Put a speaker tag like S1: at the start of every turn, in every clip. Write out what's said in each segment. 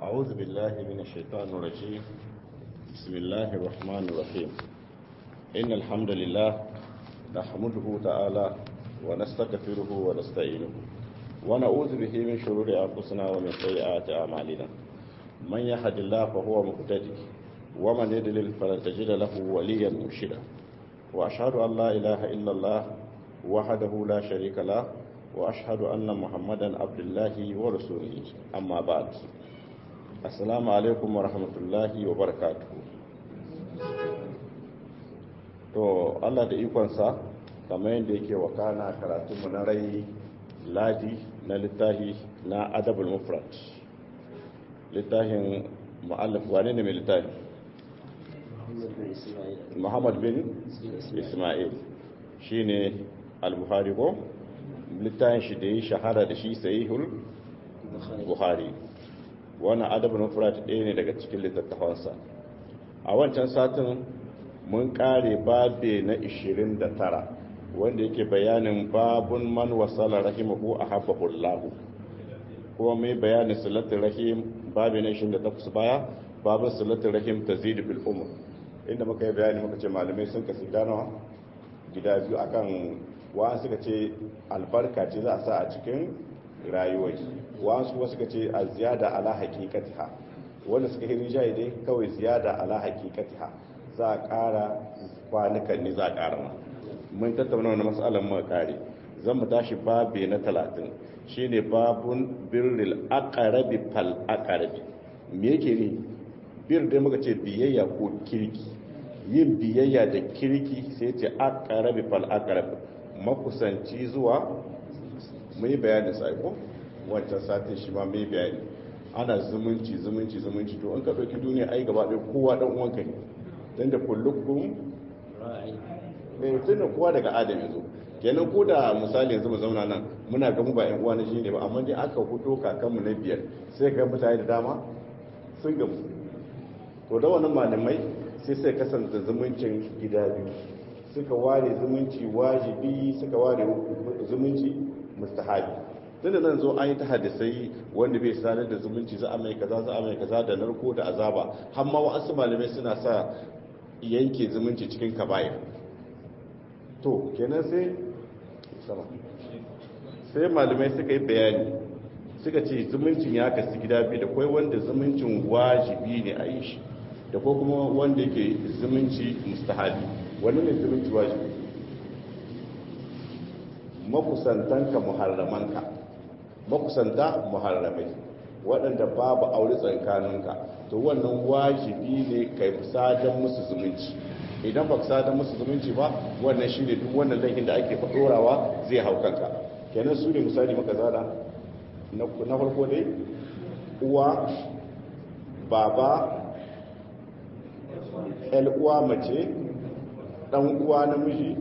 S1: أعوذ بالله من الشيطان الرجيم بسم الله الرحمن الرحيم إن الحمد لله نحمده تعالى ونستغفره ونستعينه ونعوذ به من شرور أنفسنا ومن سيئات أعمالنا من يهد الله فهو مهتدي ومن يضلل فلن تجد له وليا مرشدا وأشهد أن لا إله إلا الله وحده لا شريك له وأشهد أن محمدا عبد الله ورسوله أما بعد السلام عليكم ورحمة الله وبركاته to Allah da ikonsa kamar yadda yake wakana karatunmu na rai ladi na littafi na adabul mufrad littafin mu'allaf wane ne mai littafi muhammad bin ismail shine al-buhari ko littafin shi da yi shahara da shi sahihul buhari wannan adabul mufrad ɗaya ne daga cikin littattafansa a wancan satin mun kare babe na 29 wanda yake bayanin babun man wasala rahimahu a habbahullahu kuma mai bayanin salatul rahim babe na 28 baya babun salatul rahim tazid bil umr inda muka yi bayani muka ce malamai sun kasu gano gida biyu akan wa suka ce albarka ce za a sa a cikin rayuwar wa su suka ce a ziyada ala haqiqatiha wanda suka yi rinjaye dai kawai ziyada ala haqiqatiha za a ƙara kwanukan ne za a ƙara ma mun tattauna wani matsalar mu kare zan mu tashi babe na talatin shine babun birril aqrabi fal aqrabi me yake ne bir dai muka ce biyayya ko kirki yin biyayya da kirki sai ce aqrabi fal aqrabi makusanci zuwa mu yi bayani sai ko wancan satin shi ma mu yi bayani ana zumunci zumunci zumunci to an ka ɗauki duniya ai gaba ɗaya kowa ɗan uwanka ne don da kullukun mai tunan kowa daga adam yanzu kenan ko da misali yanzu mu zauna nan muna gamu ba yan uwa na shi ne ba amma dai aka hudo kakanmu na biyar sai ga mutane da dama sun gamu to da wannan malamai sai sai kasance zumuncin gida biyu suka ware zumunci wajibi suka ware zumunci mustahabi tunda nan zo an yi ta hadisai wanda bai sanar da zumunci za a mai kaza za a mai kaza da narko da azaba har ma wasu malamai suna sa yanke zumunci cikin kaba'ir to kenan sai sama sai malamai suka yi bayani suka ce zumuncin ya kasu gida biyu da kwai wanda zumuncin wajibi ne a yi shi da ko kuma wanda yake zumunci mustahabi wani ne zumunci wajibi makusantanka muharramanka makusanta muharramai waɗanda babu aure tsakaninka to wannan wajibi ne kai sadan musu zumunci idan ba sadan musu zumunci ba wannan shi ne duk wannan laifin da ake faɗorawa zai hau kanka kenan su ne misali maka zana na farko dai uwa baba el uwa mace ɗan uwa namiji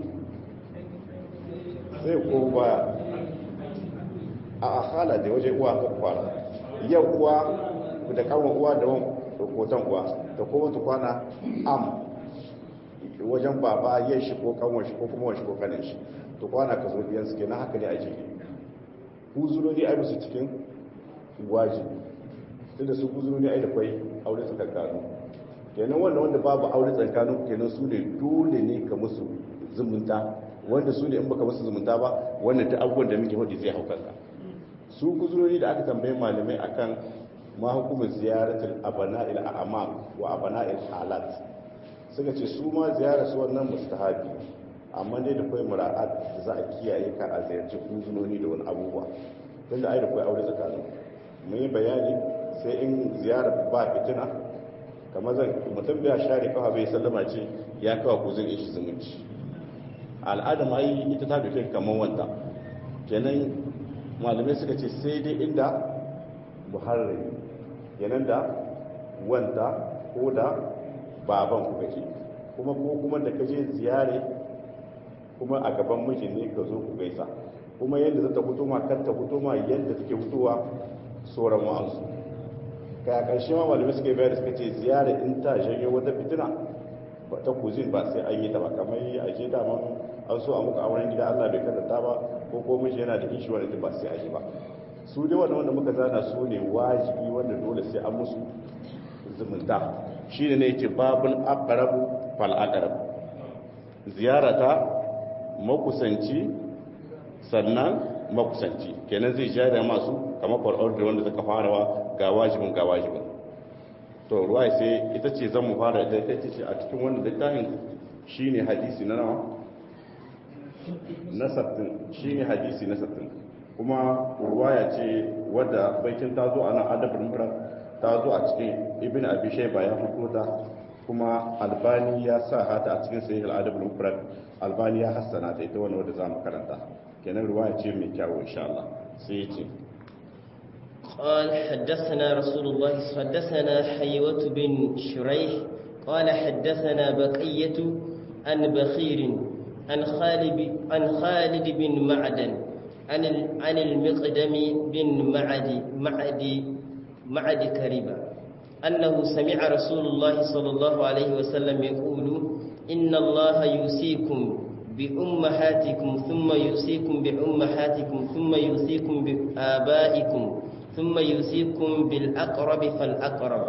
S1: sai ko ba a akala da waje uwa ka kwana yau uwa da kawon uwa da hoton uwa da kuma ta kwana am wajen baba yin shi ko kawon shi ko kuma wani shi ko kanin shi to kwana ka zo biyan su kenan haka ne a jiki huzurori ai musu cikin wajibi tunda su huzurori ai da kwai aure tsakankanu kenan wannan wanda babu aure tsakankanu kenan su ne dole ne ka musu zumunta wanda su ne in baka musu zumunta ba wannan ta abubuwan da muke hudu zai hau kanka su kuzurori da aka tambaye malamai akan ma hukumar ziyaratul abana'il a'mam wa abana'il halat suka ce su ma ziyarar su wannan mustahabi amma dai da kai mura'at da za a kiyaye ka a ziyarci kuzurori da wani abubuwa don da ai da kai aure tsakanin mun yi bayani sai in ziyarar ba fitina kamar zan mutum bai share kawa bai sallama ce ya kawo kuzin ishi zumunci al'ada ma yi ita ta duke kamar wanta kenan malamai suka ce sai dai inda buhari yanan da wanda ko da baban ku kake kuma ko kuma da kaje ziyare kuma a gaban miji ne ka zo ku gaisa kuma yadda za ta fito ma kar ta fito ma yadda take fitowa sauran wa'ansu kai a ƙarshe ma malamai suka yi bayar suka ce ziyare in ta janyo wata fitina ba ta kuzin ba sai an yi ta ba kamar a je daman an so a muka auren gida Allah bai kadanta ba ko ko miji yana da ishi wani ba sai a yi ba su dai wanda wanda muka zana su ne wajibi wanda dole sai an musu zumunta shi ne yake babun aqrabu fal aqrab ziyarata makusanci sannan makusanci kenan zai jaya masu kamar far'ar da wanda suka farawa ga wajibin ga wajibin to ruwa sai ita ce zan mu fara da ita ce a cikin wannan littafin shine hadisi na nawa na sattin shine hadisi na sattin kuma ruwaya ce wadda baikin ta zo a nan adabin mura ta zo a cikin ibn abi shayba ya fito ta kuma albani ya sa hata a cikin sahih al-adabul mufrad albani ya hassana ta ita wannan wadda zamu karanta kenan ruwaya ce mai kyau insha Allah sai ya ce
S2: قال حدثنا رسول الله حدثنا حيوة بن شريح قال حدثنا بقية عن بخير عن خالد عن خالد بن معدن عن عن المقدم بن معد معد معد كريبة أنه سمع رسول الله صلى الله عليه وسلم يقول إن الله يوصيكم بأمهاتكم ثم يوصيكم بأمهاتكم ثم يوصيكم بآبائكم ثم يوصيكم بالأقرب فالأقرب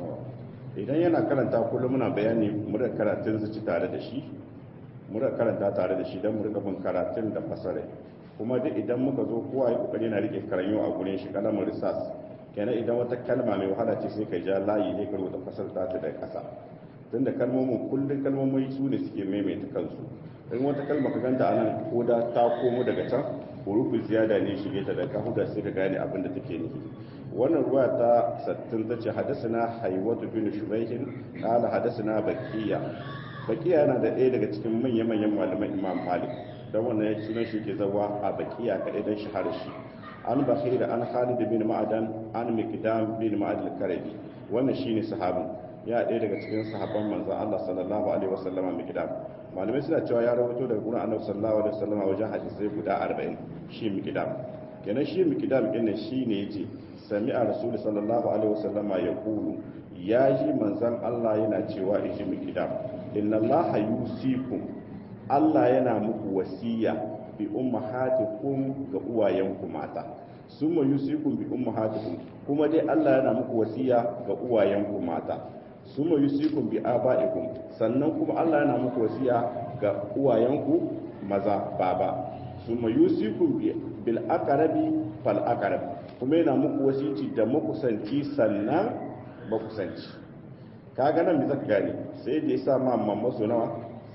S1: idan yana karanta kullum muna bayani mu da karatun zuci tare da shi mu da karanta tare da shi don mu rika bin karatun da fasare kuma duk idan muka zo kowa ya kokari na rike karanyo a gurin shi kalamar risas kenan idan wata kalma mai wahala ce sai ka ja layi ne ka rubuta fasar ta ta da kasa tunda kalmomin kullun kalmomin su ne suke maimaita kansu in wata kalma ka ganta anan ko da ta komo daga can hurufin ziyada ne shige ta da ka huda sai ka gane abin da take nufi wannan ruwa ta sattin ta ce hadasana haiwatu bin shubaihin kala hadasana bakiya bakiya yana da ɗaya daga cikin manya-manyan malaman imam malik don wannan ya sunan shi ke zawa a bakiya kaɗai don shahara shi an bakhir an khalid bin ma'adan an miqdam bin ma'ad al-karabi wannan shine sahabin ya ɗaya daga cikin sahabban manzon Allah sallallahu alaihi wasallama miqdam malamai suna cewa ya rawaito daga gurin annabi sallallahu alaihi wasallama wajen hadisai guda 40 shi miqdam kenan shi miqdam din nan shine yace sami'a rasul sallallahu alaihi wasallama yaqulu ya ji manzon Allah yana cewa iji miqdam inna allaha yusikum Allah yana muku wasiya bi ummahatikum ga uwayenku mata summa yusikum bi ummahatikum kuma dai Allah yana muku wasiya ga uwayenku mata summa yusikum bi aba'ikum sannan kuma Allah yana muku wasiya ga uwayenku maza baba summa yusikum bil aqrabi fal aqrab kuma yana muku wasici da makusanci sannan makusanci kaga nan me zaka gane sai da yasa ma mamma so nawa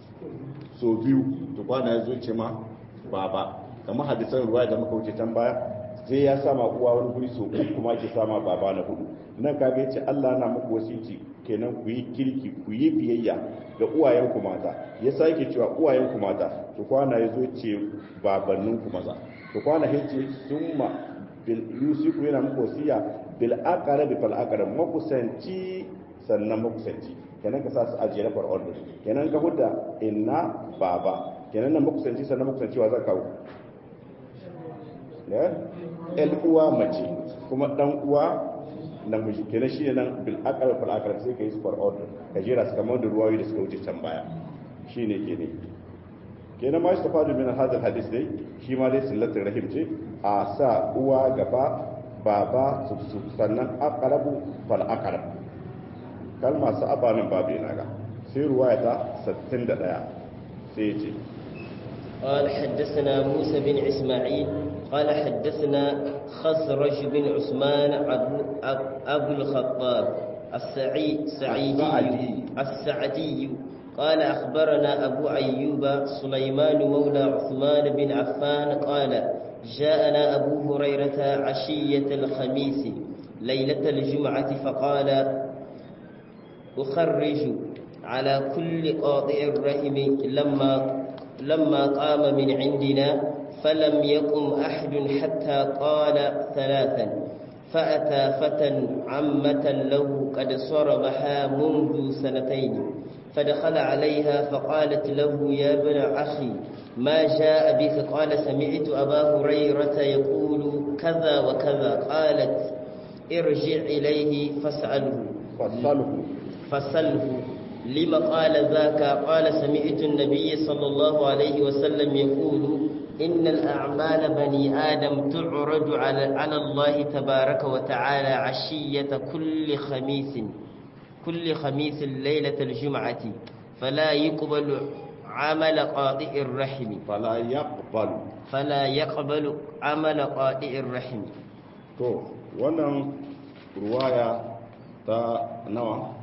S1: so biyu to kwana ya zo ce ma baba kamar hadisan ruwa da muka wuce can baya sai ya sama uwa wani guri so uku kuma ke sama baba na hudu nan kaga yace Allah na muku wasici kenan ku yi kirki ku yi biyayya ga uwayen ku mata ya sake cewa uwayen ku mata to kwana ya zo ce babannin ku maza to kwana ya ce summa bil yusiku yana muku wasiya bil aqrabi fal aqrab makusanci sannan makusanci kenan ka sa su ajiye na far'on kenan ka hudda inna baba kenan nan makusanci sannan makusanci wa zaka kawo ne el uwa mace kuma dan uwa namiji kenan shi ne nan bil aqrab fal aqrab sai ka yi su far'on ka jira su kamar da ruwayoyi da suka wuce can baya shine ke ne kenan ma shi tafadu min hadal hadis dai shi ma dai sillatul rahim ce a sa uwa gaba baba su sannan aqrabu fal aqrab kalma su abanin babu yana ga sai ruwaya ta 61 sai ya ce
S2: قال حدثنا موسى بن إسماعيل قال حدثنا خسرج بن عثمان أبو, أبو الخطاب السعي سعيدي السعدي قال أخبرنا أبو أيوب سليمان مولى عثمان بن عفان قال جاءنا أبو هريرة عشية الخميس ليلة الجمعة فقال أخرج على كل قاطع الرحم لما لما قام من عندنا فلم يقم أحد حتى قال ثلاثا فأتى فتى عمة له قد صرمها منذ سنتين فدخل عليها فقالت له يا ابن أخي ما جاء بك قال سمعت أبا هريرة يقول كذا وكذا قالت ارجع إليه فاسأله
S1: فصله
S2: فسله لما قال ذاك قال سمعت النبي صلى الله عليه وسلم يقول إن الأعمال بني آدم تعرض على على الله تبارك وتعالى عشية كل خميس كل خميس ليلة الجمعة فلا يقبل عمل قاطع الرحم
S1: fala yaqbalu
S2: فلا يقبل عمل قاطع الرحم
S1: to wannan ruwaya ta nawa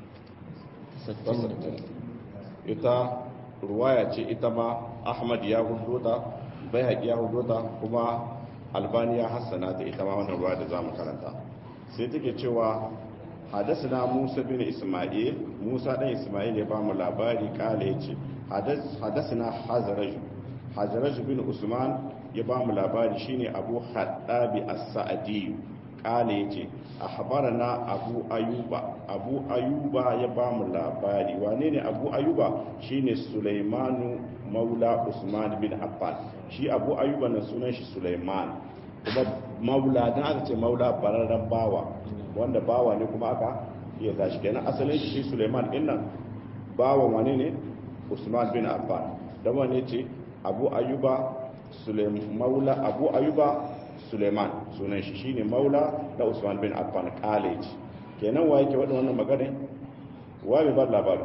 S1: ta sittin. ita ruwaya ce ita ma ahmad ya hudo ta bai ya hudo ta kuma albani ya hassana ta ita ma wannan ruwaya da za mu karanta sai take cewa hadasina musa bin isma'il musa dan isma'il ya ba mu labari kala ya ce hadasina hazaraju hazaraju bin usman ya ba mu labari shine abu haddabi as-sa'di kala ya ce akhbarana abu ayuba abu ayuba ya ba mu labari wane ne abu ayuba shine sulaimanu maula usman bin affan shi abu ayuba na sunan shi sulaiman kuma maula dan aka ce maula bararren bawa wanda bawa ne kuma aka iya tashi kenan asalin shi sulaiman din nan bawan wane ne usman bin affan dan wane ce abu ayuba sulaiman maula abu ayuba suleiman sunan shi shine maula da usman bin affan college kenan wa yake wadda wannan magana wa mai ba labarin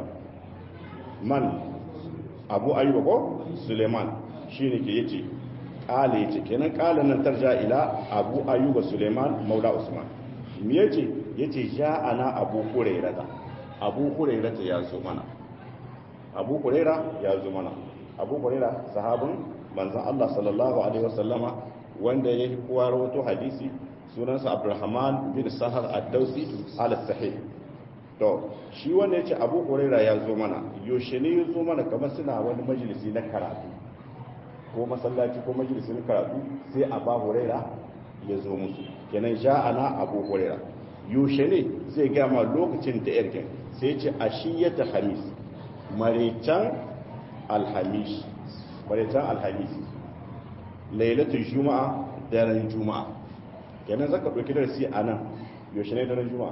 S1: man abu ayyuba ko suleiman shine ke yace kale yace kenan kala nan tarja ila abu ayyuba suleiman maula usman me yace yace ja ana abu hurairata abu hurairata ya zo mana abu huraira ya zo mana abu huraira sahabin manzon Allah sallallahu alaihi wasallama wanda ya kowa rawato hadisi sunansa abdurrahman bin sahar ad-dausi al-sahih to shi wanda yace abu huraira ya zo mana yaushe ne ya zo mana kamar suna wani majalisi na karatu ko masallaci ko majalisi na karatu sai abu huraira ya zo musu kenan ja'ana abu huraira yaushe ne zai ga ma lokacin da yarkin sai ce ashiyata hamis marican alhamis marican alhamis lailatul juma'a daren juma'a kenan zaka dauki darasi a nan yaushe ne daren juma'a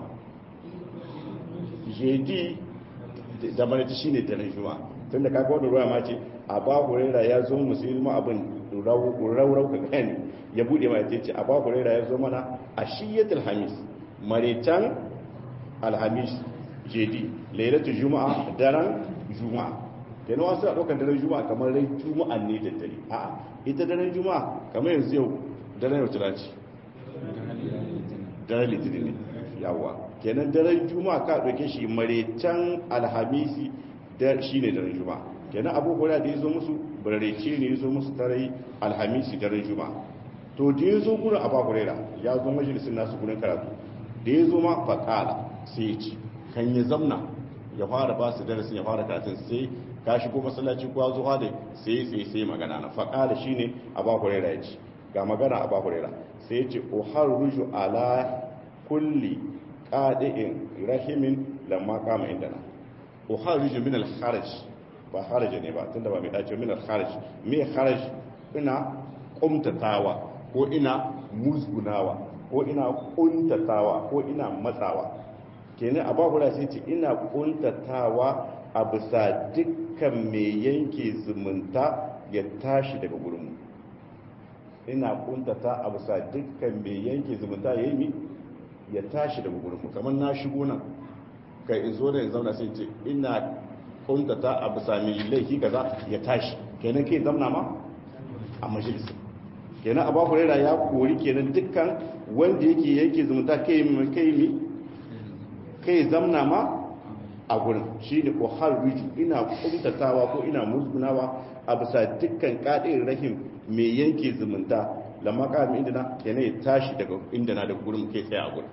S1: jeji da maraice shine daren juma'a tun da kaga wani ruwa ma ce a ba hurera ya zo musulmi abin raurau ka gani ya bude ma ce a ba hurera ya zo mana a shiyatul hamis maritan alhamis jeji lailatul juma'a daren juma'a kenan wasu a ɗaukar daren juma'a kamar rai juma'a ne da dare a'a ita daren juma'a kamar yanzu yau daren yau tana ce daren litinin ne yawa kenan daren juma'a ka ɗauke shi maretan alhamisi da shi ne daren juma'a kenan abubuwa da ya zo musu bararece ne ya zo musu tarai alhamisi daren juma'a to da ya zo gurin abu hurera ya zo majalisun nasu gurin karatu da ya zo ma faƙala sai ya ci kan ya zamna ya fara ba su darasin ya fara karatun sai ka shigo masallaci ko zuwa da sai sai sai magana na faƙa da shine abu hurairah ya ce ga magana abu hurairah sai ya ce uharruju ala kulli qadi'in rahimin lamma qama indana uharruju min al-kharaj ba kharaj ne ba tunda ba mai dace min al-kharaj me kharaj ina kumtatawa ko ina musgunawa ko ina kuntatawa ko ina matsawa kenan abu hurairah sai ce ina kuntatawa a bisa dukkan mai yanke zumunta ya tashi daga gurinmu ina kuntata a bisa dukkan mai yanke zumunta ya yi ya tashi daga gurinmu kamar na shigo nan kai in zo da in zauna sai ce ina kuntata a bisa mai laifi kaza ya tashi kenan kai zamna ma a majalisa kenan abu hurera ya kori kenan dukkan wanda yake yanke zumunta kai mi kai zamna ma a gurin shi ne ko har riju ina kumtatawa ko ina musgunawa a bisa dukkan kaɗin rahim mai yanke zumunta lamma ƙarin inda na yana ya tashi daga inda na da gurin kai tsaye a gurin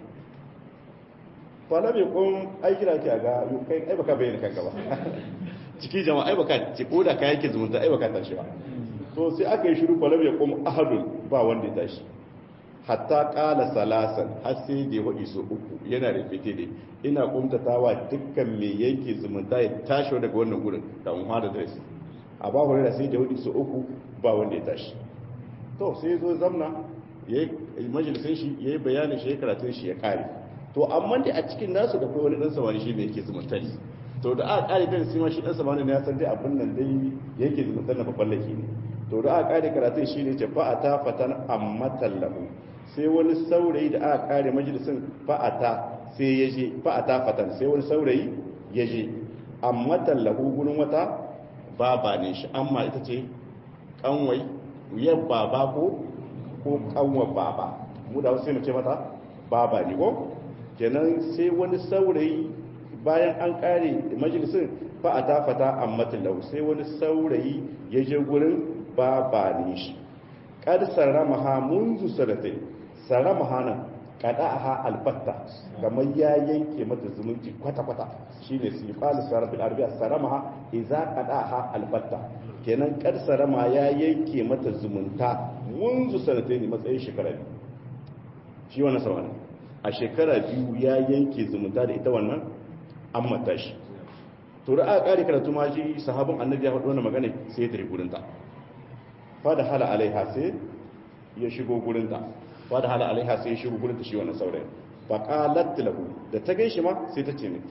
S1: kwana bai kun aikira ki a ga kai ai baka bayyana kanka ba ciki jama'a ai baka ce ko da ka yanke zumunta ai baka tashi ba to sai aka yi shiru kwana bai kun ahadun ba wanda ya tashi hatta kala salasan har sai da ya waɗi su uku yana da fite da ina kumtatawa dukkan mai yanke zumunta ya tashi daga wannan gurin da mun hada da shi a ba hore da sai da waɗi su uku ba wanda ya tashi to sai zo zamna ya yi majalisun shi ya yi bayanin shi ya karatun shi ya kare to amma dai a cikin nasu da kai wani ɗan samani shi ne yake zumunta ne to da aka kare kan sima shi ɗan samani ne ya san dai abin nan dai yake zumunta na babban laifi ne to da aka kare karatun shi ne ce fa'ata fatan ammatan lahu sai wani saurayi da aka kare majalisin fa'ata sai ya je fa'ata fatan sai wani saurayi ya je ammatan lahu gurin wata baba ne shi amma ita ce kanwai wuyar baba ko ko kanwar baba mu da wasu sai mu ce mata baba ne ko kenan sai wani saurayi bayan an kare majalisin fa'ata fata ammatan lahu sai wani saurayi ya je gurin baba ne shi kad saramaha munzu sanatai saramaha nan qada'aha albatta kamar ya yanke mata zumunci kwata kwata shine sifal sarf al-arabiyya saramaha idza qada'aha albatta kenan kad sarama ya yanke mata zumunta munzu sanatai ne matsayin shekara biyu shi wannan sawana a shekara biyu ya yanke zumunta da ita wannan an mata shi to da aka kare karatu ma shi sahabin annabi ya faɗi wannan magana sai ya tare gurinta fada hala alaiha sai ya shigo gurinta fada hala alaiha sai ya shigo gurinta shi wannan saurayin fa qalat lahu da ta gaishe ma sai ta ce ne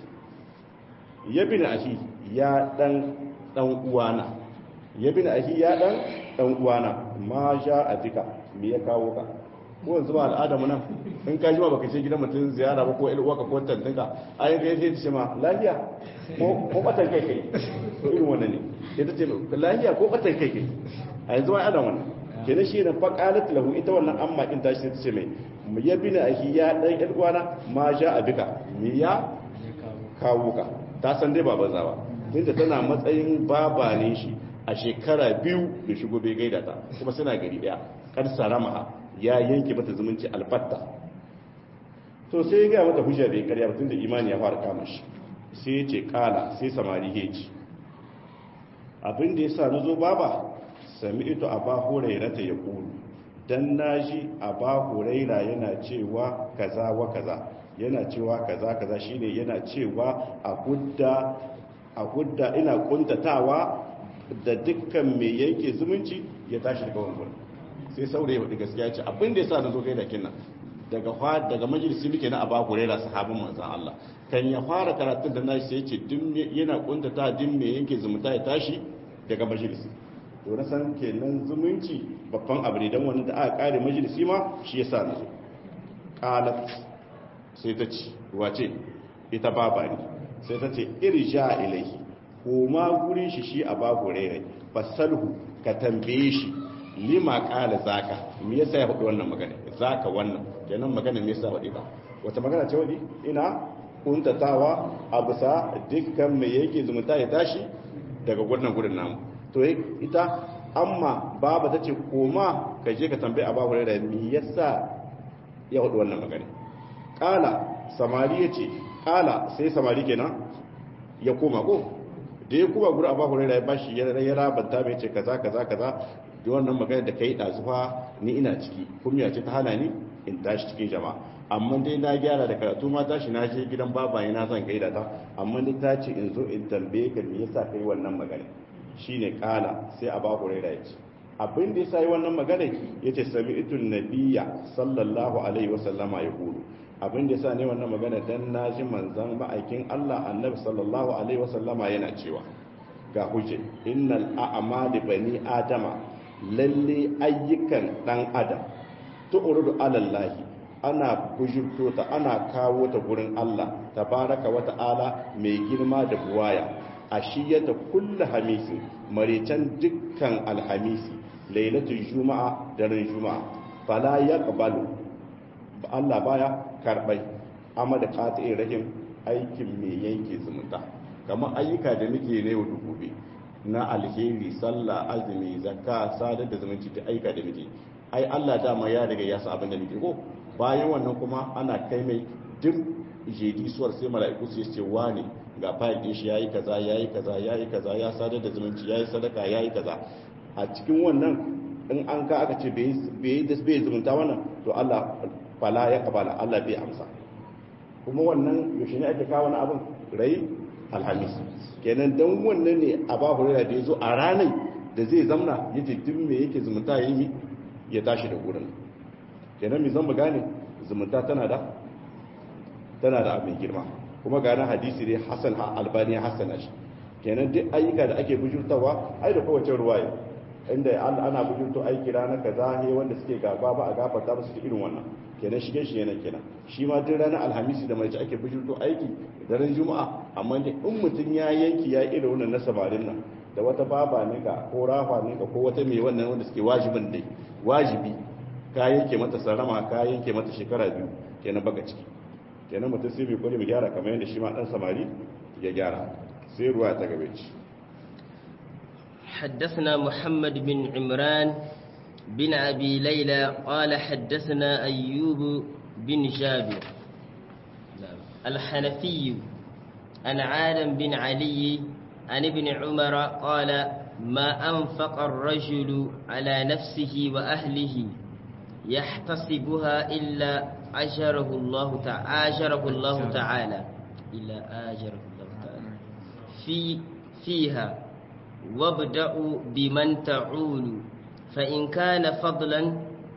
S1: ya bin ahi ya dan dan uwana ya bin ahi ya dan dan uwana ma ja a dika me ya kawo ka ko yanzu ba al'ada mu nan in ka jima baka ce gidan mutum ziyara ba ko il uwaka ko tantinka ai ga sai ta ce ma lafiya ko ko batan kai kai irin wannan ne sai ta ce lafiya ko batan kai kai a yanzu wani adam wannan kenan shi ne faƙalat lahu ita wannan amma ɗin tashi ta ce mai mu ya bi na ahi ya ɗan ƴan uwana ma ja a bika me ya kawo ka ta san dai ba banza ba tunda tana matsayin baba ne shi a shekara biyu da shigo bai gaida ta kuma suna gari ɗaya kar sarama ya yanke mata zumunci albatta to sai ya gaya mata hujja bai karya ba tunda imani ya fara kama shi sai ya ce kala sai samari ya ci abin da ya sa na zo baba sami ito a ba huraira ta ya kulu don na ji a ba huraira yana cewa kaza wa kaza yana cewa kaza kaza shine yana cewa a hudda a hudda ina kuntatawa da dukkan mai yanke zumunci ya tashi daga wani sai saurayi wadda gaskiya ce abin da ya sa na zo gaida kinnan daga daga majalisi muke na aba huraira sahabin manzon Allah kan ya fara karatun da nashi sai ya ce yana kuntata din mai yanke zumunta ya tashi daga majalisi to na san kenan zumunci babban abu ne don wani da aka kare majalisi ma shi yasa na zo qalat sai ta ce wace ita baba ne sai ta ce irja ilaihi koma gurin shi shi a babu rairai fasalhu ka tambaye shi lima qala zaka me yasa ya faɗi wannan magana zaka wannan kenan magana me yasa faɗi ba wata magana ce wadi ina kuntatawa a bisa dukkan mai yake zumunta ya tashi daga wannan gurin namu to ita amma baba ta ce koma ka je ka tambayi a babu da mi yasa ya hudu wannan magana kala samari ya ce kala sai samari kenan ya koma ko da ya kuma gura a babu da ya bashi ya rabanta mai ce kaza kaza kaza da wannan magana da ka yi ɗazufa ni ina ciki kuma ce ta hana ni in tashi cikin jama'a amma dai na gyara da karatu ma tashi na je gidan babaye na zan gaida ta amma ni ta ce in zo in tambaye ka me yasa kai wannan magana shine kala sai a babu raira ya ce abin da ya sa yi wannan magana ya ce sami itun nabiya sallallahu alaihi wasallama ya kulu abin da ya sa ne wannan magana dan na ji manzan ma'aikin allah annabi sallallahu alaihi wasallama yana cewa ga hujje innal a'mali bani adama lalle ayyukan dan adam tu'rudu alallahi ana bujurto ta ana kawo ta gurin allah tabaraka wa ta'ala mai girma da buwaya ashiyata kullu hamisi maritan dukkan alhamisi lailatul juma'a daren juma'a fala yaqbalu Allah baya karbai amma da qati'in rahim aikin me yanke zumunta kamar ayyuka da muke ne yau gobe na alheri sallah azumi zakka sadar da zumunci da ayyuka da muke ai Allah dama ya riga ya sa abin da muke ko bayan wannan kuma ana kai mai duk jedi suwar sai mala'iku su ce wane ga fayil din shi yayi kaza yayi kaza yayi kaza ya sadar da zumunci yayi sadaka yayi kaza a cikin wannan in an ka aka ce bai bai bai zumunta wannan to Allah fala ya kabala Allah bai amsa kuma wannan yaushe ne ake kawo wani abin rai alhamis kenan dan wannan ne a ba hurera da yazo a ranar da zai zamna yace duk me yake zumunta yayi ya tashi da gurin kenan me zan mu gane zumunta tana da tana da abin girma kuma gane hadisi ne hasan albani hasana shi kenan duk ayyuka da ake bujurtawa ai da kowace ruwaya inda ana bujurto aiki ranar kaza he wanda suke gaba ba a gafarta ba su irin wannan kenan shige shi yana kenan shi ma duk ranar alhamisi da mai ake bujurto aiki daren juma'a amma dai in mutum ya yanki ya irin wannan na samarin nan da wata baba ne ka ko rafa ne ka ko wata mai wannan wanda suke wajibin dai wajibi ka yanke mata sarama ka yanke mata shekara biyu kenan baka ciki kenan mutum sai bai kwari mu gyara kamar yadda shi ma dan samari ya gyara sai ruwa ta gabe ci
S2: حدثنا محمد بن عمران بن أبي ليلى قال حدثنا أيوب بن جابر الحنفي عن عالم بن علي عن ابن عمر قال ما أنفق الرجل على نفسه وأهله يحتسبها إلا أجره الله تعالى أجره الله تعالى إلا أجره الله تعالى في فيها وابدأوا بمن تعول فإن كان فضلا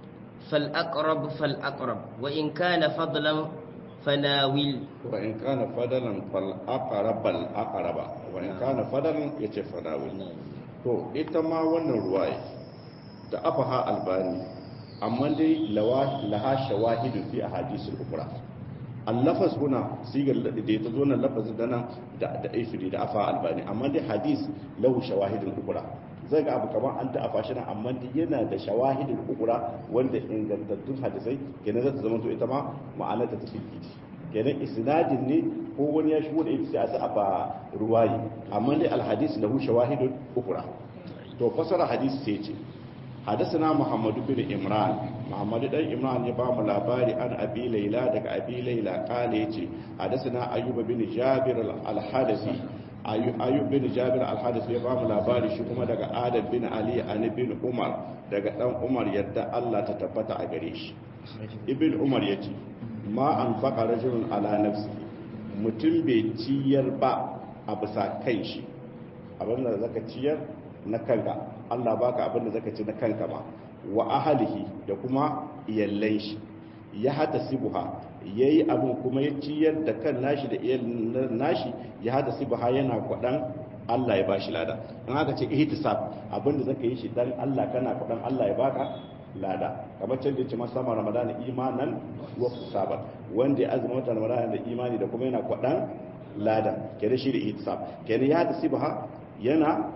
S2: فالأقرب فالأقرب وإن كان فضلا فناول
S1: وإن كان فضلا فالأقرب الأقرب وإن كان فضلا يتي فناول to ita ma wannan ruwaya da afaha albani amma dai laha shawahidu fi ahadisul ukra allafas huna sigar da ta zo nan lafazin dana da da ifri da afa albani amma dai hadis lahu shawahidul ukra zai ga abu kamar an ta afa shi nan amma dai yana da shawahidul ukra wanda ingantattun hadisai kenan zai zama to ita ma ma'anar ta tafi kenan isnadin ne ko wani ya shigo da ita sai a sa ba ruwayi amma dai alhadis lahu shawahidul ukra to fasara hadisi sai ce حدثنا محمد بن إمران محمد بن إمران يبام لاباري عن أبي ليلى دك أبي ليلى قال يتي حدثنا أيوب بن جابر الحادثي أيوب بن جابر الحادثي يبام لاباري شكما دك آدم بن علي عن ابن عمر دك دم عمر يدى الله تتبتع أغريش ابن عمر يتي ما أنفق رجل على نفسه mutum bai ciyar ba a bisa kan shi abinda zaka ciyar na kanka Allah baka abin da zaka ci na kanka ma wa ahlihi da kuma iyallan shi ya hada sibuha yayi abin kuma ya ciyar da kan nashi da iyallan nashi ya hada sibuha yana kwadan Allah ya bashi lada in aka ce ihtisab abin da zaka yi shi dan Allah kana kwadan Allah ya baka lada kamar can da ya ce masa sama ramadana imanan wa hisaban wanda ya azumi wata ramadana da imani da kuma yana kwadan lada kenan shi da ihtisab kenan ya hada sibuha yana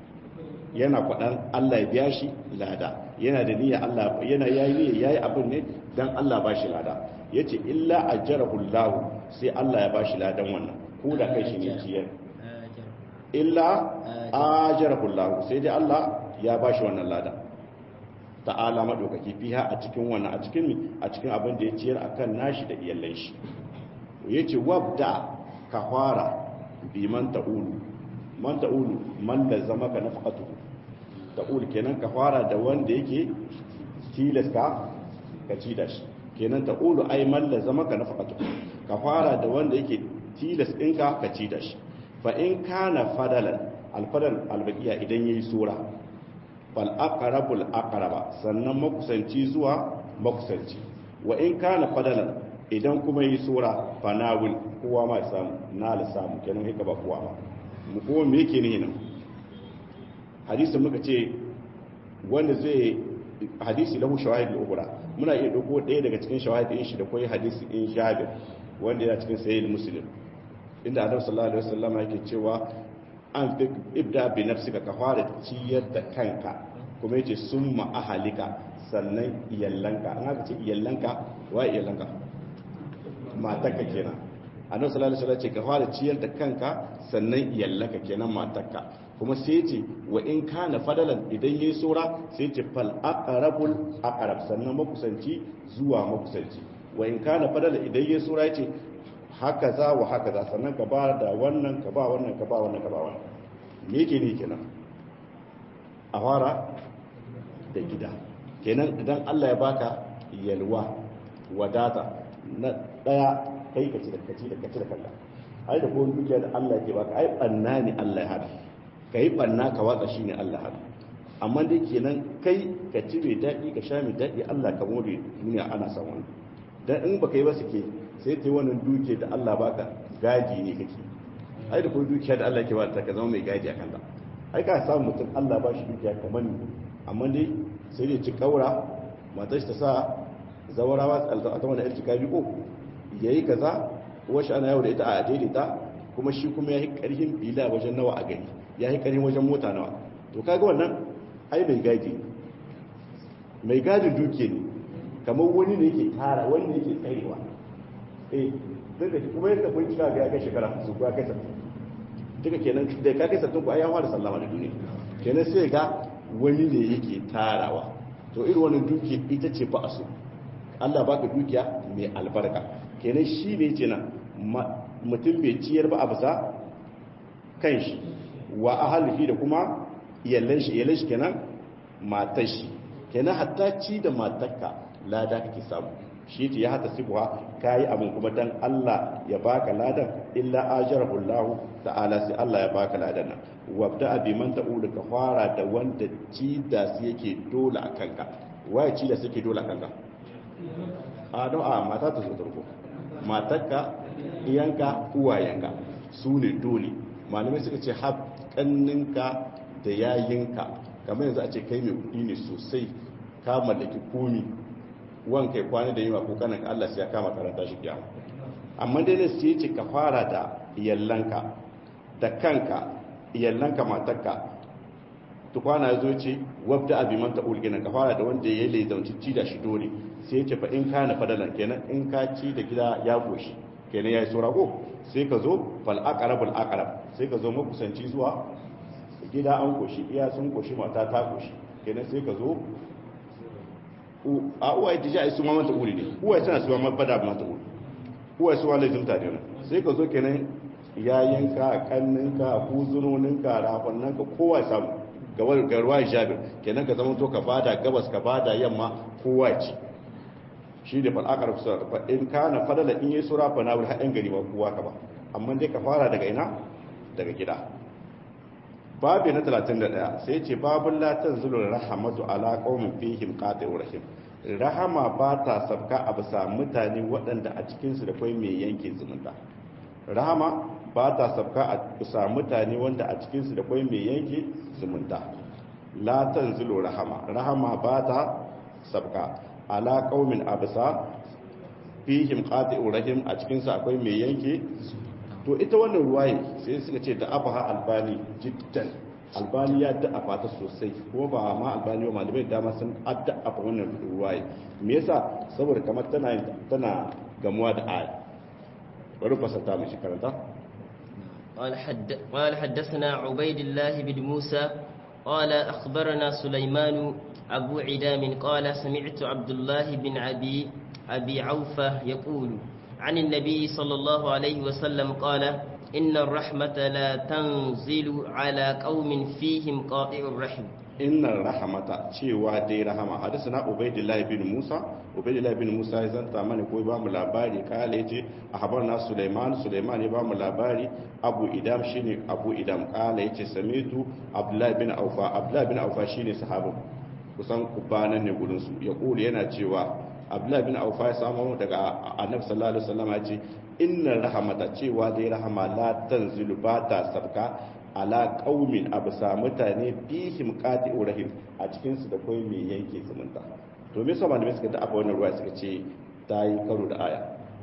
S1: yana kwaɗan Allah ya biya shi lada yana da niyya Allah yana yayi niyya yayi abin ne dan Allah ba shi lada yace illa ajrahu Allah sai Allah ya ba shi ladan wannan ko da kai shi ne ciyar illa ajrahu Allah sai dai Allah ya ba shi wannan lada ta'ala madaukaki fiha a cikin wannan a cikin a cikin abin da ya ciyar akan nashi da iyallan shi yace wabda ka fara bi man ta'ulu man ta'ulu man da zama ka nafaqatu ta'ul kenan ka fara da wanda yake tilas ka ka ci da shi kenan ta'ulu ai man da zama ka nafaqatu ka fara da wanda yake tilas ɗinka ka ci da shi fa in kana fadalan alfadal albaqiya idan yayi sura fal aqrabul aqraba sannan makusanci zuwa makusanci wa in kana fadalan idan kuma yi sura fanawul kowa ma samu na la samu kenan haka ba kowa ba mu kuma me yake ne nan hadisin muka ce wanda zai hadisi lahu shawahid al-ukhra muna iya dauko ɗaya daga cikin shawahid din shi da koyi hadisi in Jabir wanda yana cikin sahih muslim inda Annabi sallallahu alaihi wasallam yake cewa an fi ibda bi nafsika ka fara ciyar da kanka kuma yace summa ahalika sannan iyallanka an haka ce iyallanka wa iyallanka matarka kenan annabi sallallahu alaihi wasallam ce ka fara ciyar da kanka sannan iyallanka kenan matarka kuma sai ce wa in kana fadalan idan yayi sura sai ce fal aqrabul aqrab sannan makusanci zuwa makusanci wa in kana fadalan idan yayi sura yace haka za wa haka za sannan ka ba da wannan ka ba wannan ka ba wannan ka ba wannan me yake ne kenan a fara da gida kenan idan Allah ya baka yalwa wadata na daya kai ka ci da kaci da kaci da kanka ai da kowane dukiya da Allah ke baka ai banna ne Allah ya hada kai banna ka watsa shine Allah hada amma dai kenan kai ka ci mai daɗi ka sha mai daɗi Allah ka more duniya ana son wani dan in baka yi ba suke sai ta yi wannan dukiya da Allah baka gadi ne kake ai da kowane dukiya da Allah ke baka ka zama mai gadi a kanta ai ka samu mutum Allah ba shi dukiya kamar ni amma dai sai dai ci kaura matar ta sa zawarawa a ta wani yarci kabi ko yayi kaza wasu ana yau da ita a daidaita kuma shi kuma ya yi karhin bila wajen nawa a gari ya yi karhin wajen mota nawa to kaga wannan ai mai gadi mai gadin duke ne kamar wani ne yake tara wani ne yake tsarewa eh duk da kuma yadda kun cika ga ya kai shekara su ya kai sattin duka kenan da ka kai sattin ku ai ya fara sallama da duniya kenan sai ga wani ne yake tarawa to irin wannan duke ita ce ba a so Allah baka dukiya mai albarka kenan shi ne ce nan mutum bai ciyar ba a bisa kan shi wa ahalihi da kuma iyalan shi iyalan shi kenan matar shi kenan hatta ci da matarka lada kake samu shi ce ya hata sibuwa kayi abin kuma dan Allah ya baka ladan illa ajarahu Allah ta'ala sai Allah ya baka ladan nan wabda abi man ta'ulu ka fara da wanda ci da su yake dole a kanka waye ci da su yake dole a kanka a don a mata ta zo tarko matarka iyanka uwayenka su ne dole malamai suka ce haƙanninka da yayinka kamar yanzu a ce kai mai kuɗi ne sosai ka mallaki komi wan kai kwana da yima ko kanan Allah sai ya kama karanta shi kiyama amma dai ne sai ce ka fara da yallanka da kanka yallanka matarka tukwana ya zo ce wabda abi man ta ulgina ka fara da wanda ya yi zaunci ci da shi dole sai ce fa in kana fadalan kenan in ka ci da gida ya goshi kenan ya yi saura ko sai ka zo fal aqrabul aqrab sai ka zo makusanci zuwa gida an goshi iya sun goshi mata ta goshi kenan sai ka zo a uwa ita ji su ma mata uri ne uwa tana su ma bada mata uri uwa su wale zumta ne sai ka zo kenan yayinka kanninka kuzunoninka rafannanka kowa samu gawar garwa jabir kenan ka zama to ka bada gabas ka bada yamma kowa ci shi da fal'akar kusa fa in kana fadala in yi sura fa nawul haɗin gari ba kowa ka ba amma dai ka fara daga ina daga gida babu na 31 sai ce babun latan zulul rahamatu ala qaumin fihim qati'ur rahim rahama ba ta sabka a bisa mutane waɗanda a cikinsu da kwai mai yanke zumunta rahama ba ta sabka a bisa mutane wanda a cikinsu da kwai mai yanke zumunta la tanzilu rahama rahama ba ta sabka ala qaumin abisa fihim qati'ur rahim a cikinsu akwai mai yanke to ita wannan ruwaye sai suka ce da abaha albani jiddan albani ya da'afa ta sosai ko ba ma albani ba malamai dama sun adda'afa wannan ruwaye me yasa saboda kamar tana tana gamuwa da aya bari fasata mu shi karanta
S2: قال حد قال حدثنا عبيد الله بن موسى قال أخبرنا سليمان أبو عدام قال سمعت عبد الله بن أبي أبي عوفة يقول عن النبي صلى الله عليه وسلم قال إن الرحمة لا تنزل على قوم فيهم قاطع الرحم
S1: إن الرحمة cewa dai rahama hadisana Ubaydillah bin Musa Ubaydillah bin Musa ya zanta mana ko ba mu labari kale yace ahbarna Sulaiman Sulaiman ya ba mu labari Abu Idam shine Abu Idam kale yace samitu Abdullah bin Aufa Abdullah bin Aufa shine sahabin kusan kubanan ne gurin su ya kula yana cewa Abdullah bin Aufa ya samu daga Annabi sallallahu alaihi wasallam ya ce inna rahamata cewa dai rahama la tanzilu ba ta sabka ala qaumin absa mutane bihim qati'u rahim a cikin su da kai mai yanke zumunta to me yasa malamai suka da afa wannan ruwa suka ce ta yi karo da aya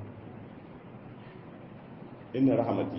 S1: inna rahmati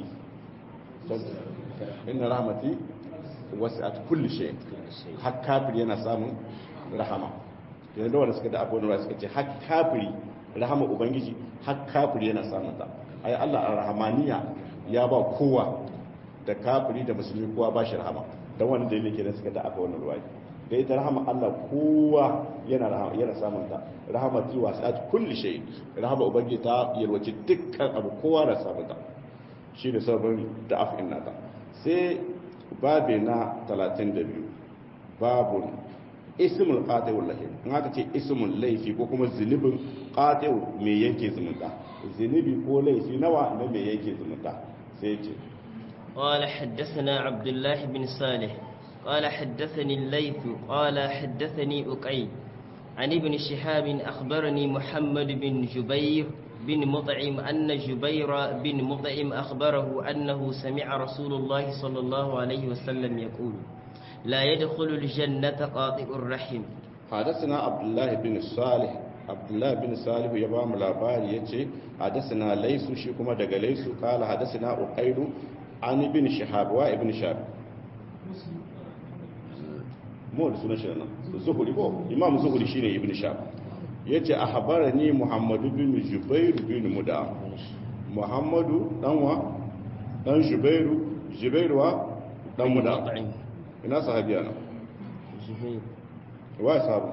S1: inna rahmati wasi'at kulli shay har kafir yana samun rahama yanzu da wanda suka da afa wannan ruwa suka ce har kafiri rahama ubangiji har kafiri yana samun ta ai Allah ar-rahmaniya ya ba kowa da kafiri da musulmi kowa ba shi rahama dan wani dalili kenan suka da aka wannan ruwayi da ita rahama Allah kowa yana rahama yana samun ta rahama ti wasat kulli shay rahama ubangiji ta yalwace dukkan abu kowa da samun ta shine sabon da afin nata sai babe na 32 babun ismul qati'ul lahim in aka ce ismul laifi ko kuma zunubin qati'u me yake zumunta zunubi ko laifi nawa na me yake zumunta sai ce
S2: قال حدثنا عبد الله بن صالح قال حدثني الليث قال حدثني أقيل عن ابن شهاب أخبرني محمد بن جبير بن مطعم أن جبير بن مطعم أخبره أنه سمع رسول الله صلى الله عليه وسلم يقول لا يدخل الجنة قاطع الرحم
S1: حدثنا عبد الله بن صالح عبد الله بن صالح ya ba mu labari yace hadathana laysu shi kuma daga laysu kala hadathana uqailu an ibn shihab wa ibn shihab mu da sunan shi nan zuhuri ko imam zuhuri shine ibn shihab yace ahbarani muhammad bin jubair bin muda muhammadu dan wa dan jubairu jubairu wa dan muda ina sahabiya na
S2: زبير
S1: wa sahabu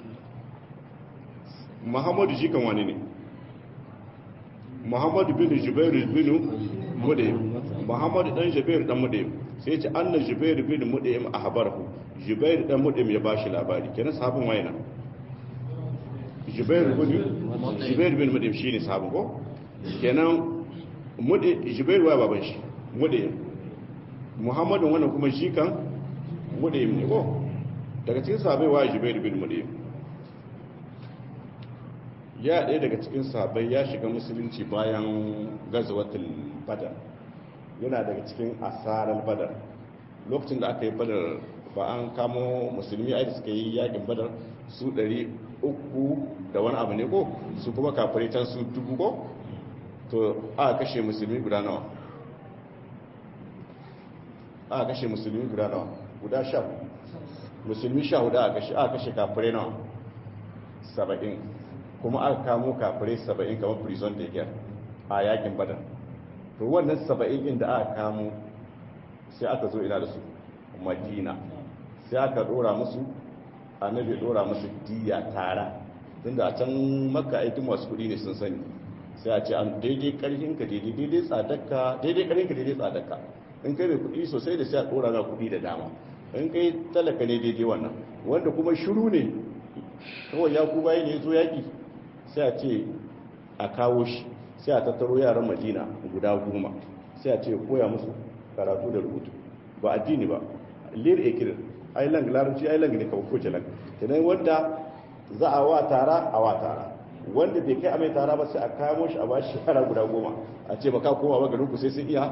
S1: muhammadu shi kan wani ne muhammadu bin jubairu bin mudayim muhammadu dan jubairu dan mudayim sai ce anna jubairu bin mudayim ahbarahu jubairu dan mudayim ya bashi labari kenan sahabin wayna jubairu bin jubairu bin mudayim shine sahabin ko kenan mudayim jubairu wa baban shi mudayim muhammadu wannan kuma shi kan mudayim ne ko daga cikin sahabai wa jubairu bin mudayim ya ɗaya daga cikin sahabbai ya shiga musulunci bayan gazawatul badar yana daga cikin asarar badar lokacin da aka yi badar ba an kamo musulmi a suka yi yakin badar su ɗari uku da wani abu ne ko su kuma kafirai can su dubu ko to aka kashe musulmi guda nawa aka kashe musulmi guda nawa guda sha musulmi sha hudu aka kashe aka kashe kafirai nawa saba'in kuma aka kamo kafirai saba'in kamar prison da yake a yakin badar to wannan saba'in inda aka kamo sai aka zo ina da su madina sai aka dora musu annabi dora musu diya tara tunda a can makka aikin masu kudi ne sun sani sai a ce an daidai karfin ka daidai daidai tsadaka daidai karfin ka daidai tsadaka in kai mai kudi sosai da sai a dora na kudi da dama in kai talaka ne daidai wannan wanda kuma shiru ne kawai ya ku bayan ya zo yaki sai a ce a kawo shi sai a tattaro yaran madina guda goma sai a ce koya musu karatu da rubutu ba addini ba lir ekir ai lang larabci ai lang ne kawai ko jalan kenan wanda za a wa tara a wa tara wanda bai kai a mai tara ba sai a kamo shi a ba shi yara guda goma a ce baka koma ba garin ku sai su iya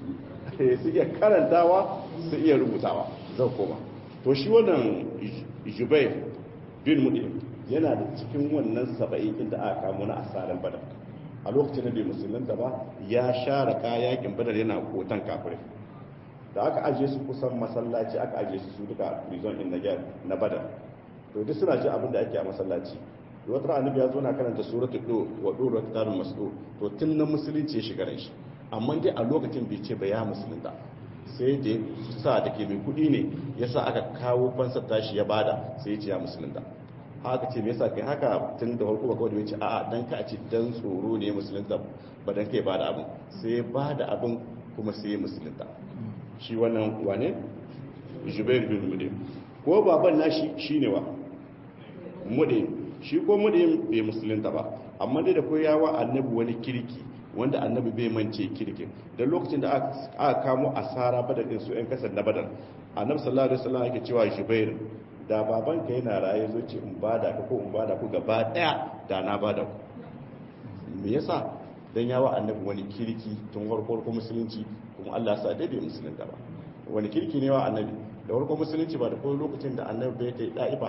S1: su iya karantawa su iya rubutawa zan koma to shi wannan jubair bin mudim yana da cikin wannan saba'in inda aka kamo na asarar badar a lokacin da bai musulunta ba ya share kayakin badar yana kotan kafirai da aka ajiye su kusan masallaci aka ajiye su su duka prison in Niger na badar to duk suna ji abin da ake a masallaci wata ran annabi ya zo na karanta suratul do wa duru kitabul masdu to tun na musulunci ya shiga shi amma dai a lokacin bai ce ba ya musulunta sai da sa da ke mai kudi ne yasa aka kawo fansar tashi ya bada sai ya ce ya musulunta haka ce me yasa kai haka tun da farko ba kawai da ce a'a dan ka ce dan tsoro ne musulunta ba dan kai bada abin sai bada abin kuma sai musulunta shi wannan wane Jubair bin Mudim ko baban nashi shine wa Mudim shi ko Mudim bai musulunta ba amma dai da koyawa annabi wani kirki wanda annabi bai mance kirkin dan lokacin da aka kamo asara badar din su yan kasar na badar annabi sallallahu alaihi wasallam yake cewa Jubair da babanka yana raye zo ce in bada ka ko in bada ku gaba daya da na bada ku me yasa dan yawa annabi wani kirki tun farko ko musulunci kuma Allah sa dai bai musulunta ba wani kirki ne wa annabi da farko musulunci ba da kuma lokacin da annabi bai ta yi da'ifa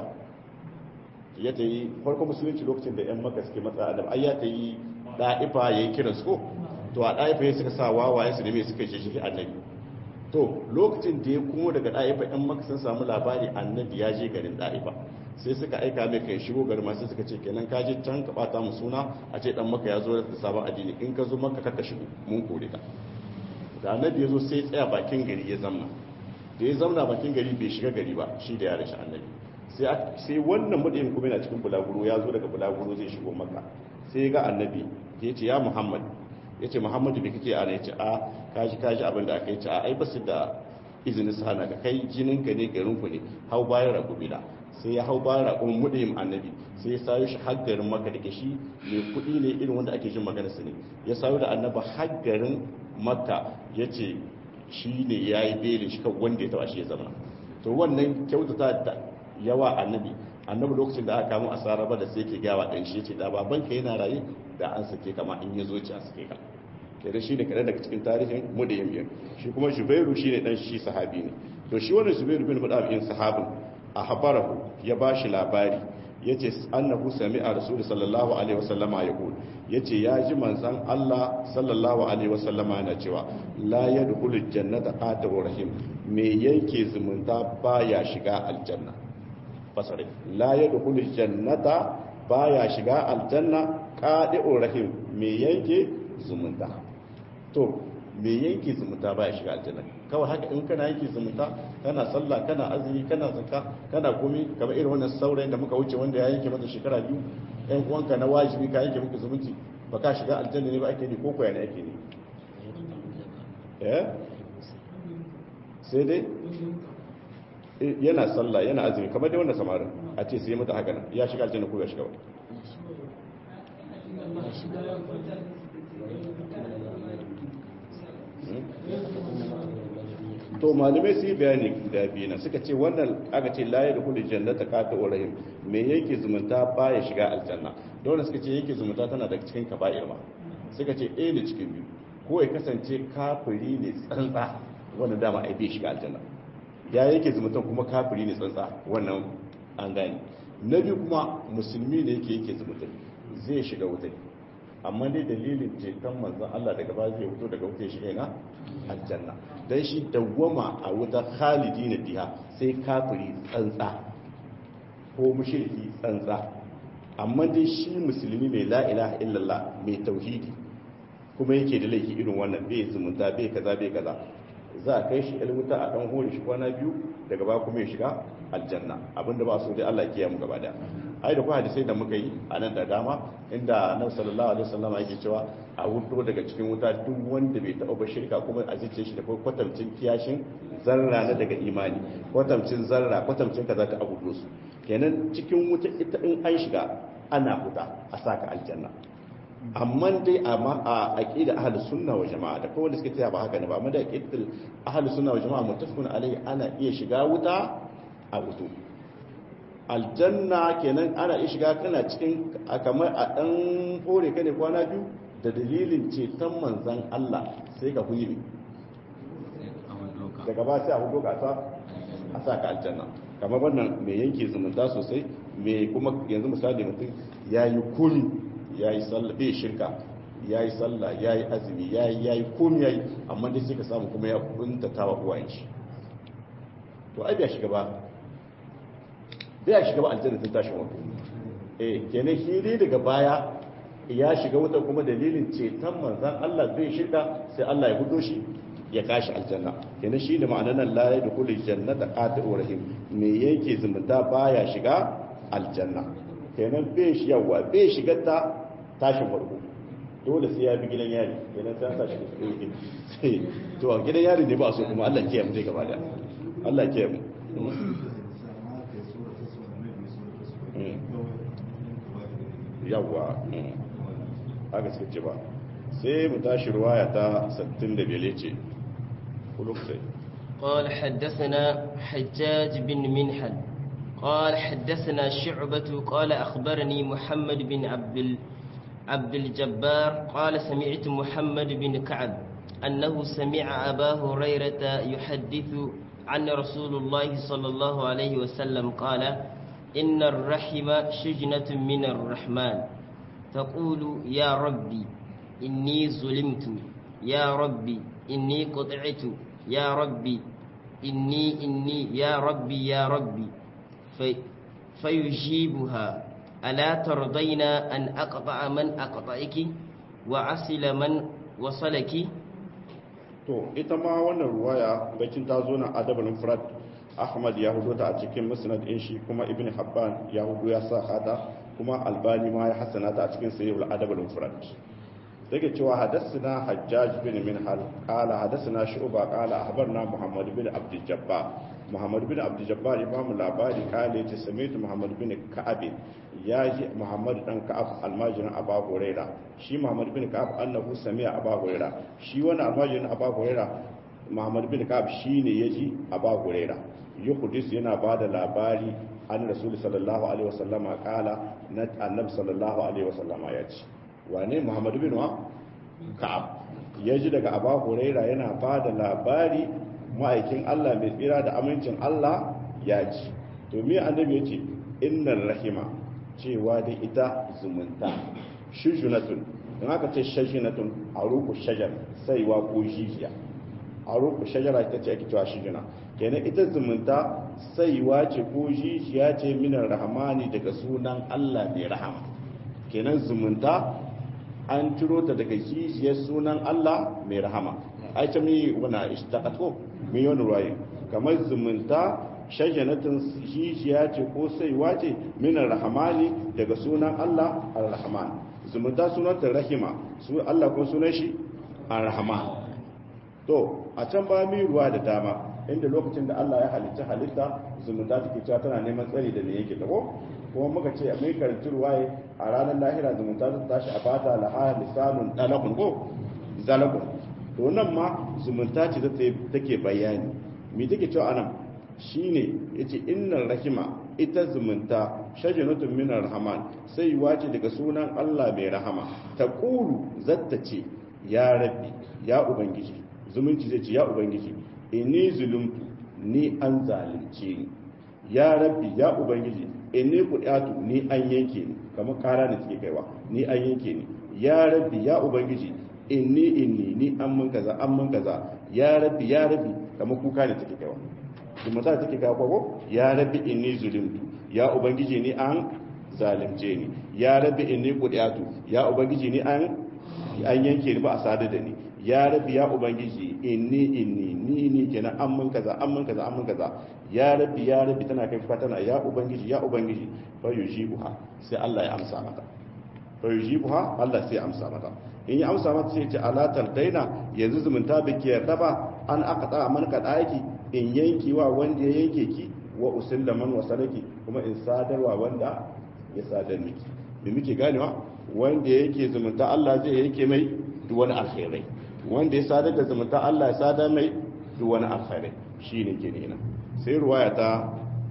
S1: ya ta yi farko musulunci lokacin da yan maka suke matsa annabi ai ya ta yi da'ifa yayi kiran su ko to a da'ifa ya suka sa wawaye su ne mai suka shi annabi to lokacin da ya kuma daga ɗa'ifa ɗan maka sun samu labari annabi ya je garin ɗa'ifa sai suka aika mai kai shigo garin masu suka ce kenan ka je can ka bata mu suna a ce dan maka ya zo da sabon addini in ka zo maka kaka shigo mun kore ka da annabi ya zo sai tsaya bakin gari ya zamna da ya zamna bakin gari bai shiga gari ba shi da yaran shi annabi sai sai wannan mudim kuma yana cikin bulaguro ya zo daga bulaguro zai shigo maka sai ya ga annabi ya ce ya muhammad ya ce muhammadu bai kake ana ya ce a kaji kaji abin da aka yi ce a ai basu da izinin su hana ka kai jinin ka ne garin ku ne hau bayan raƙumila sai ya hau bayan raƙumin mudim annabi sai ya sayo shi haggarin maka da shi mai kuɗi ne irin wanda ake jin magana su ne ya sayo da annaba haggarin maka ya ce shi ne ya yi belin shi kan wanda ya taba shi ya zama to wannan kyautata da yawa annabi annabi lokacin da aka kamo asara ba da sai ke gawa ɗan shi ya ce da babanka yana raye da an sake kama in ya zo ci a sake ka kenan shi ne kaɗan daga cikin tarihin mudayin biyar shi kuma shubairu shi ne ɗan shi sahabi ne to shi wannan zubair bin mudab in sahabin a habarahu ya bashi labari yace annahu sami'a rasul sallallahu alaihi wasallama yaqul yace ya ji manzon Allah sallallahu alaihi wasallama yana cewa la yadkhulu jannata qatu rahim me yake zumunta baya shiga aljanna fasare la yadkhulu jannata baya shiga aljanna qadu rahim me yake zumunta to me yanke zumunta baya shiga aljanna kawai haka in kana yanke zumunta kana sallah kana azumi kana zakka kana komi kamar irin wannan saurayin da muka wuce wanda ya yanke mata shekara biyu ɗan uwanka na wajibi ka yanke muku zumunci ba ka shiga aljanna ne ba ake ne ko koya ne ake ne eh sai dai yana sallah yana azumi kamar dai wanda samarin a ce sai mata haka nan ya shiga aljanna ko ya shiga ba to malamai su yi bayani da biyu na suka ce wannan aka ce laye da kudu jannata kata urahim me yake zumunta baya shiga aljanna dole suka ce yake zumunta tana daga cikin kaba'ir ma suka ce ɗaya da cikin biyu ko ya kasance kafiri ne tsantsa wannan dama ai bai shiga aljanna ya yake zumunta kuma kafiri ne tsantsa wannan an gane na biyu kuma musulmi ne yake yake zumunta zai shiga wuta amma dai dalilin ceton manzon Allah daga ba zai fito daga wuta shiga ina aljanna dan shi dawwama a wuta khalidi na biha sai kafiri tsantsa ko mushriki tsantsa amma dai shi musulmi mai la ilaha illallah mai tauhidi kuma yake da laifi irin wannan bai zumunta bai kaza bai kaza za a kai shi ilmuta a dan hore shi kwana biyu daga ba kuma ya shiga aljanna abinda ba so dai Allah ya kiyaye mu gaba daya ai da kuma hadisai da muka yi a nan da dama inda annabi sallallahu alaihi wasallam yake cewa a wuto daga cikin wuta duk wanda bai taɓa ba shirka kuma a zice shi da kwatamcin kiyashin zarra na daga imani kwatamcin zarra kwatamcin kaza ta abu su kenan cikin wuta ita in an shiga ana huta a saka aljanna amma dai a aqida ahlus sunna wa jama'a da kowanne suke tsaya ba haka ne ba amma da aqidar ahlus sunna wa jama'a muttafaqun alai ana iya shiga wuta a wuto aljanna kenan ana iya shiga kana cikin kamar a dan hore ka ne kwana biyu da dalilin ceton manzan Allah sai ka huyi daga ba sai a hudu ka a sa ka aljanna kamar wannan mai yanke zumunta sosai mai kuma yanzu misali mutum ya yi kuni ya yi sallah bai shirka ya yi sallah ya yi azumi ya yi ya yi komi ya yi amma dai sai ka samu kuma ya kuntata wa uwayen shi to ai bai shiga ba bai shiga ba aljanna tun tashin wato eh kenan shi dai daga baya ya shiga wuta kuma dalilin ceton manzan Allah zai shiga sai Allah ya hudo shi ya kashi aljanna kenan shi ne ma'anar nan la da kullu jannata qati'ur rahim me yake zumunta baya shiga aljanna kenan bai shi yawa bai shiga ta tashin farko dole sai ya bi gidan yari kenan sai sa shi sai to a gidan yari ne ba so kuma Allah ke mu zai gaba da Allah ke mu yawa haka suka ce ba sai mu tashi ruwaya ta 65 ce kuluk sai
S2: قال حدثنا حجاج بن منحل قال حدثنا شعبة قال أخبرني محمد بن عبد ال... عبد الجبار قال سمعت محمد بن كعب أنه سمع أبا هريرة يحدث عن رسول الله صلى الله عليه وسلم قال إن الرحم شجنة من الرحمن تقول يا ربي إني ظلمت يا ربي إني قطعت يا ربي إني إني يا ربي يا ربي في فيجيبها ألا ترضين أن أقطع من أقطعك وأصل من وصلك
S1: to ita ma wannan ruwaya bakin ta zo na adabul mufrad ahmad ya hudo ta a cikin musnad din shi kuma ibn habban ya hudo ya sa hada kuma albani ma ya hasana ta a cikin sahih al-adabul mufrad daga cewa hadathana hajjaj bin minhal qala hadathana shu'ba qala ahbarna muhammad bin abd jabbar muhammad bin abd jabbar imam labari kale yace sami'tu muhammad bin ka'ab ya ji muhammad dan ka'ab almajirin aba huraira shi muhammad bin ka'ab annahu sami'a aba huraira shi wannan almajirin aba huraira muhammad bin ka'ab shine yaji aba huraira yuhdis yana bada labari an rasul sallallahu alaihi wasallama kala na annabi sallallahu alaihi wasallama ya ce wane muhammad bin wa ka'ab yaji daga aba huraira yana bada labari ma'aikin Allah mai tsira da amincin Allah ya ci to me annabi yace innar rahima cewa da ita zumunta shujunatun in aka ce shajinatun a ruku shajar saiwa ko jijiya a ruku shajara ita ce ake cewa shujuna kenan ita zumunta saiwa ce ko jijiya ce minar rahmani daga sunan Allah mai rahama kenan zumunta an ciro ta daga jijiyar sunan Allah mai rahama ai ta mi wana ishtaqat ko mi wani ruwaye kamar zumunta shajanatin jijiya ce ko saiwa ce minar rahmani daga sunan Allah ar-rahman zumunta sunanta rahima su Allah ko sunan shi ar-rahman to a can ba mi ruwa da dama inda lokacin da Allah ya halitta halitta zumunta take cewa tana neman tsari da me yake tabo kuma muka ce a mai karanci ruwaye a ranar lahira zumunta ta tashi a bata laha lisanun dalakun ko zalakun to nan ma zumunta ce take bayani me take cewa anan shine yace innal rahima ita zumunta shajaratun minar rahman sai wace daga sunan Allah mai rahama ta kulu zatta ce ya rabbi ya ubangiji zumunci zai ce ya ubangiji inni zulumtu ni an zalunce ni ya rabbi ya ubangiji inni kudatu ni an yanke ni kamar kara da take kaiwa ni an yanke ni ya rabbi ya ubangiji inni inni ni an mun kaza an mun kaza ya rabbi ya rabbi kamar kuka da take kaiwa kuma za take kaiwa ko ya rabbi inni zulumtu ya ubangiji ni an zalunce ni ya rabbi inni kudatu ya ubangiji ni an an yanke ni ba a sadar da ni ya rabbi ya ubangiji inni inni ni ni kenan an mun kaza an mun kaza an mun kaza ya rabbi ya rabbi tana kai kuka tana ya ubangiji ya ubangiji fa yujibuha sai Allah ya amsa mata fa yujibuha Allah sai ya amsa mata in ya amsa mata sai ya ce ala tardaina yanzu zumunta biki yarda ba an aqta man ka daki in yanki wa wanda ya yanke ki wa usilla man wasalaki kuma in sadarwa wanda ya sadar miki me muke ganewa wanda yake zumunta Allah zai yanke mai duk wani alkhairai wanda ya sadar da zumunta Allah ya sadar mai duk wani alkhairai shine ke nena sai ruwaya ta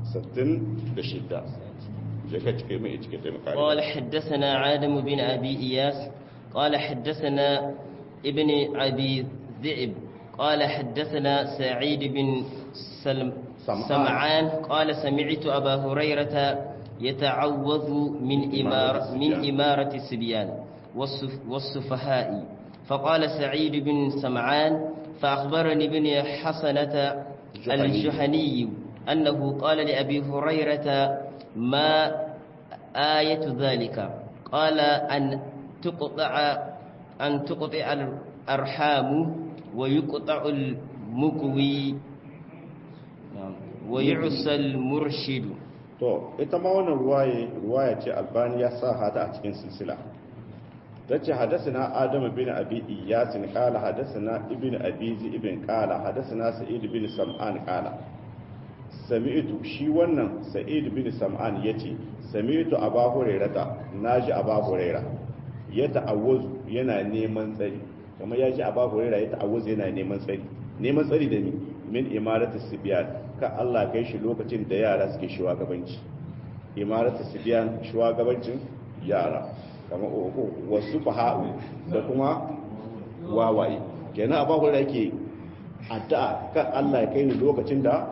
S1: 66 je ka cike mai cike da makari
S2: قال حدثنا عادم بن أبي إياس قال حدثنا ابن أبي ذئب قال حدثنا سعيد بن سلم
S1: سمعان.
S2: سمعان قال سمعت أبا هريرة يتعوذ من إمار من إمارة السبيان والسف والسفهاء فقال سعيد بن سمعان فأخبرني ابن حسنة
S1: الجحني.
S2: الجحني أنه قال لأبي هريرة ما آية ذلك قال أن تقطع أن تقطع الأرحام ويقطع المكوي نعم، ويعسى المرشد
S1: to ita ma wannan ruwaye ruwaya ce albani ya sa hata a cikin silsila ta ce hadasana adamu bin abi iyasin kala hadasana ibn abi ibn kala hadasana sa'id bin sam'an kala sami'tu shi wannan sa'id bin sam'an yace sami'tu aba hurairata naji aba huraira ya ta'awwazu yana neman tsari kamar ya ji aba huraira ya ta'awwazu yana neman tsari neman tsari da ni min imaratu sibyan ka Allah kai shi lokacin da yara suke shugabanci imaratu sibyan shugabancin yara kamar wasu faha'u da kuma wawaye kenan aba huraira yake addu'a kan Allah ya kai ni lokacin da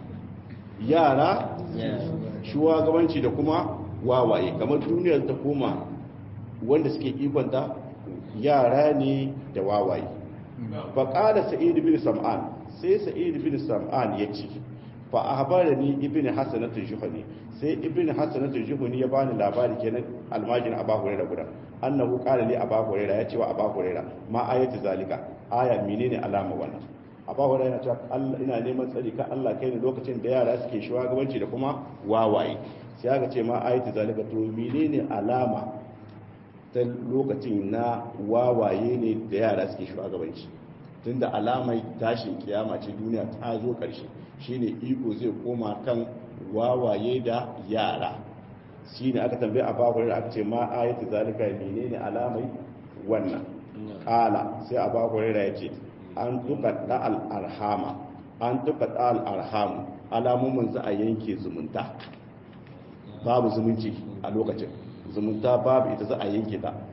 S1: yara shugabanci da kuma wawaye kamar duniyar ta koma wanda suke ikonta yara ne da wawaye faƙada sa'id bin sam'an sai sa'id bin sam'an ya ce fa ahbarani ibn hasanat al-juhani sai ibn hasanat al-juhani ya bani labari kenan almajin abu hurairah guda annahu qala li abu hurairah ya ce wa abu hurairah ma ayatu zalika aya menene alama wannan abu hurairah ta Allah ina neman tsari ka Allah kai ne lokacin da yara suke shugabanci da kuma wawaye sai aka ce ma ayatu zalika to menene alama ta lokacin na wawaye ne da yara suke shugabanci tunda alamai tashin kiyama ce duniya ta zo ƙarshe shine iko zai koma kan wawaye da yara shine aka tambaye a babu da aka ce ma ayatu zalika menene alamai wannan kala sai a babu da yace an tuka da al arhama an tuka da al arhamu alamomin za a yanke zumunta babu zumunci a lokacin zumunta babu ita za a yanke ta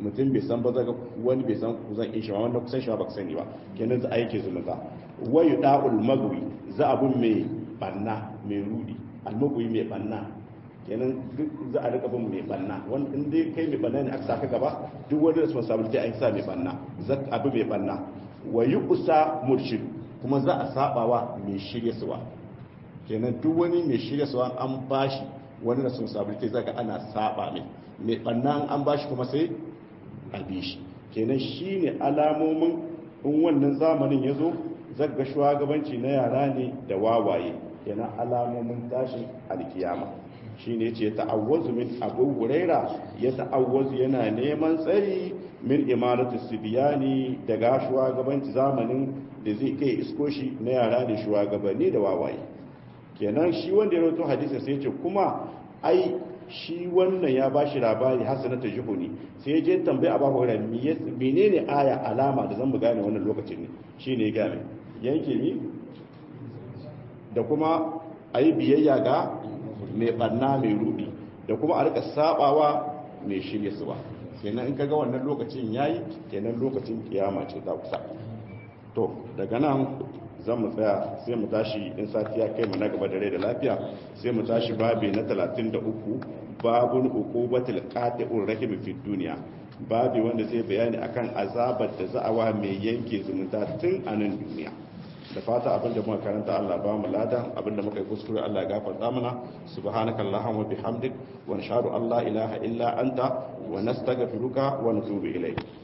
S1: mutum bai san ba zaga wani bai san ku zan in shi ma wanda kusan shi ba ka sani ba kenan za a yake zumunta wayu da'ul magwi za abun mai banna mai rudi almagwi mai banna kenan duk za a rika bin mai banna wani in dai kai mai banna ne aka saka gaba duk wani responsibility an sa mai banna za abu mai banna wa yuqsa murshid kuma za a sabawa mai shirye suwa kenan duk wani mai shirye suwa an bashi wani responsibility zaka ana saba mai mai banna an bashi kuma sai a bi shi kenan shine alamomin in wannan zamanin ya zo zaga shugabanci na yara ne da wawaye kenan alamomin tashin alkiyama shine yace ta'awwazu min abu huraira ya ta'awwazu yana neman tsari min imaratu sibiyani daga shugabanci zamanin da zai kai isko shi na yara da shugabanni da wawaye kenan shi wanda ya rawaito hadisin sai yace kuma ai shi wannan ya bashi labari hasanata juhuni sai je tambaya abu huraira menene aya alama da zan mu gane wannan lokacin ne shine ya gane yanke ni da kuma ayi biyayya ga mai banna mai rudi da kuma a rika sabawa mai shirye su ba kenan in kaga wannan lokacin yayi kenan lokacin kiyama ce ta kusa to daga nan zan mu tsaya sai mu tashi in sati ya kai mu na gaba da rai da lafiya sai mu tashi babi na 33 babun uqubatul qati'ur rahim fi dunya babi wanda zai bayani akan azabar da za'awa mai yanke zumunta tun a nan duniya da fata abinda muka karanta Allah ba mu lada abinda muka yi kuskure Allah ya gafarta mana subhanakallahumma wa bihamdik wa nashhadu an la ilaha illa anta wa nastaghfiruka wa natubu ilayk